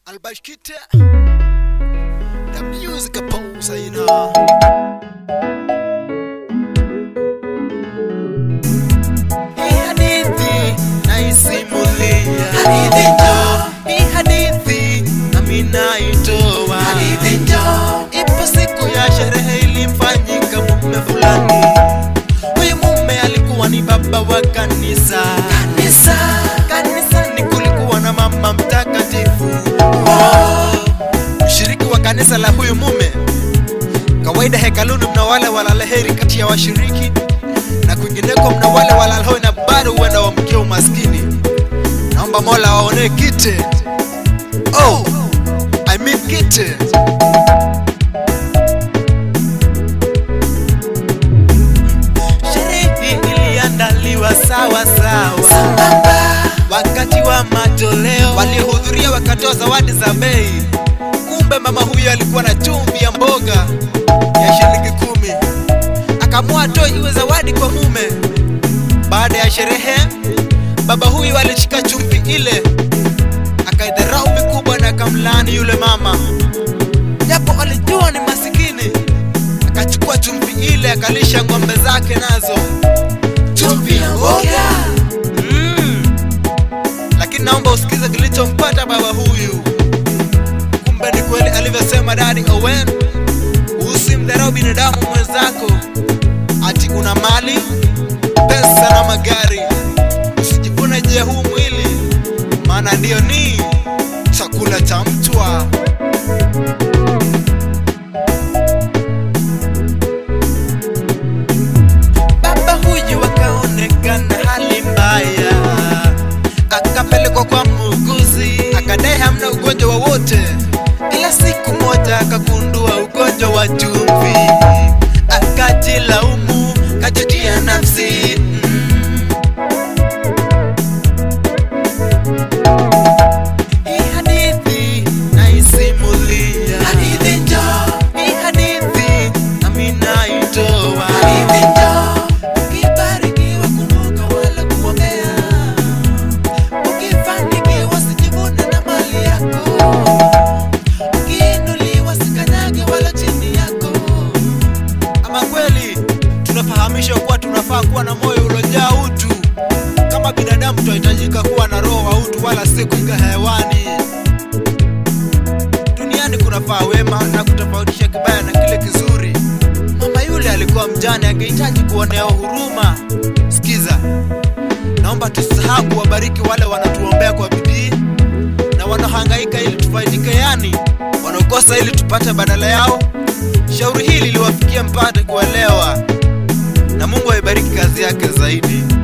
Albashkite, the music pose, you know. Hii hadithi naisimulia, hadithi ndo. Hii hadithi nami naitoa, hadithi ndo. Ipo siku ya sherehe ilimfanyika mume fulani. Huyu mume alikuwa ni baba wa kanisa, kanisa. Kanisani kulikuwa na mama mtakatifu, oh. Mshiriki wa kanisa la huyu mume Kawaida hekaluni mna wale walala heri kati ya washiriki na kwingineko mna wale walala hoi na bado huenda wamkia umaskini. Naomba Mola waonee kite. Oh, I mean kite. Sherehe iliandaliwa sawa sawa wakati wa matoleo, waliohudhuria wakatoa zawadi za bei. Kumbe mama huyo alikuwa na chumvi ya mboga ya shilingi kumi, akaamua atoe iwe zawadi kwa mume. Baada ya sherehe, baba huyu alishika chumvi ile akaidharau mikubwa na akamlaani yule mama, japo alijua ni masikini. Akachukua chumvi ile akalisha ng'ombe zake nazo, chumvi ya mboga mm. Lakini naomba usikize kilichompata baba huyu. Kumbe ni kweli alivyosema Daddy Owen, usimdharau binadamu mwenzako, ati una mali, pesa na magari. Usijivune je huu mwili, maana ndiyo ni chakula cha mtwa. Baba huyu akaonekana hali mbaya, akapelekwa kwa muuguzi, akadai hamna ugonjwa wowote, ila siku moja akagundua ugonjwa wa chumvi, akajilaumu, kajutia nafsi mm. Hii hadithi naisimulia, hadithi njo. Hii hadithi nami naitoa, hadithi njo. Ukibarikiwa kumbuka wala kuombea, ukifanikiwa sijivune na mali yako, ukiinuliwa sikanyage wala chini yako. Ama kweli tunafahamishwa kuwa tunafaa kuwa na moyo uliojaa utu. Kama binadamu tunahitajika kuwa na roho wa utu, wala si kuiga hewani. Duniani kunafaa wema na kutofautisha kibaya na kile kizuri. Mama yule alikuwa mjane, angehitaji kuonewa huruma. Sikiza, naomba tusahau kuwabariki wale wanatuombea kwa bidii na wanaohangaika ili tufaidike, yani wanaokosa ili tupate badala yao. Shauri hili liwafikie mpate kuelewa, na Mungu aibariki kazi yake zaidi.